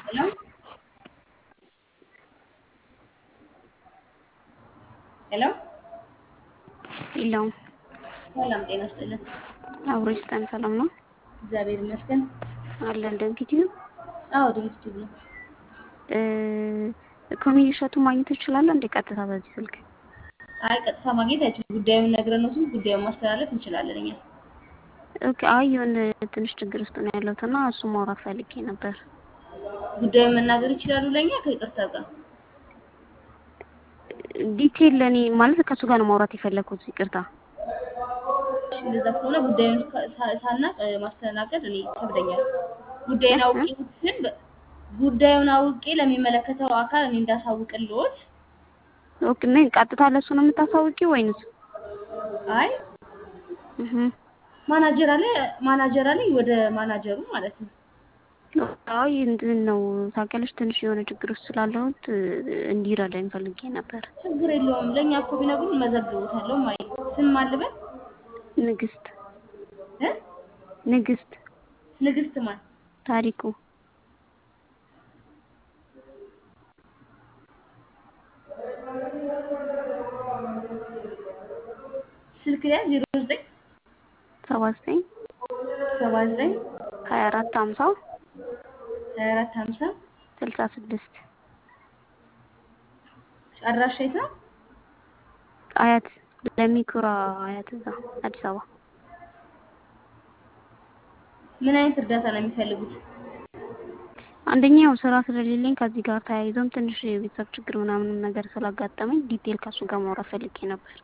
Hello? ሄሎ የለውም። ሰላም ጤና ይስጥልን። አብሮ ይስጠን። ሰላም ነው እግዚአብሔር ይመስገን። አለን። ደንኪቲዩ አዎ ድምፅ ቲቪ ነው። ኮሜዲ እሸቱ ማግኘት ይችላል እንዴ? ቀጥታ በዚህ ስልክ አይ ቀጥታ ማግኘት አይችልም። ጉዳዩን ነግረን ነው ስል ጉዳዩን ማስተላለፍ እንችላለን እኛ። ኦኬ። አይ የሆነ ትንሽ ችግር ውስጥ ነው ያለሁት እና እሱ ማውራት ፈልጌ ነበር። ጉዳዩን መናገር ይችላሉ ለእኛ ከይቅርታ ጋር ዲቴል ለእኔ ማለት ከእሱ ጋር ነው ማውራት የፈለግኩት። ይቅርታ። እሺ፣ እንደዛ ከሆነ ጉዳዩን ሳ- ሳናቅ እ፣ ማስተናገድ እኔ ይከብደኛል። ጉዳዩን አውቄ ግን በ- ጉዳዩን አውቄ ለሚመለከተው አካል እኔ እንዳሳውቅልዎት። ኦኬ። ምን ቀጥታ ለእሱ ነው የምታሳውቂው ወይንስ? አይ እህ ማናጀር አለ ማናጀር አለኝ ወደ ማናጀሩ ማለት ነው። አይ እንትን ነው ታውቂያለሽ፣ ትንሽ የሆነ ችግር ውስጥ ስላለሁት እ፣ እንዲረዳኝ ፈልጌ ነበር። ችግር የለውም። ለእኛ እኮ ቢነግሩን መዘግቡታለሁ። ማይ ስም አልበል ንግስት እ ንግስት ንግስት ማን ታሪኩ ስልክ ላይ ዜሮ ዘጠኝ ሰባ ዘጠኝ ሰባ ዘጠኝ ሀያ አራት ሀምሳ ሀያ አራት ሀምሳ ስልሳ ስድስት አድራሻ የት ነው? አያት ለሚኩራ አያት እዛ አዲስ አበባ ምን አይነት እርዳታ ነው የሚፈልጉት? አንደኛው ስራ ስለሌለኝ ከዚህ ጋር ተያይዞም ትንሽ የቤተሰብ ችግር ምናምን ነገር ስላጋጠመኝ ዲቴል ከሱ ጋር ማውራት ፈልጌ ነበር።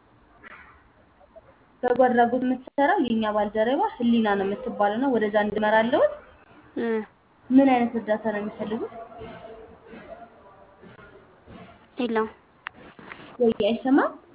በጎ አድራጎት የምትሰራው የእኛ ባልደረባ ህሊና ነው የምትባለው ነው። ወደዛ እንድመራለሁት። እ ምን አይነት እርዳታ ነው የሚፈልጉት? የለውም ወይ አይሰማም?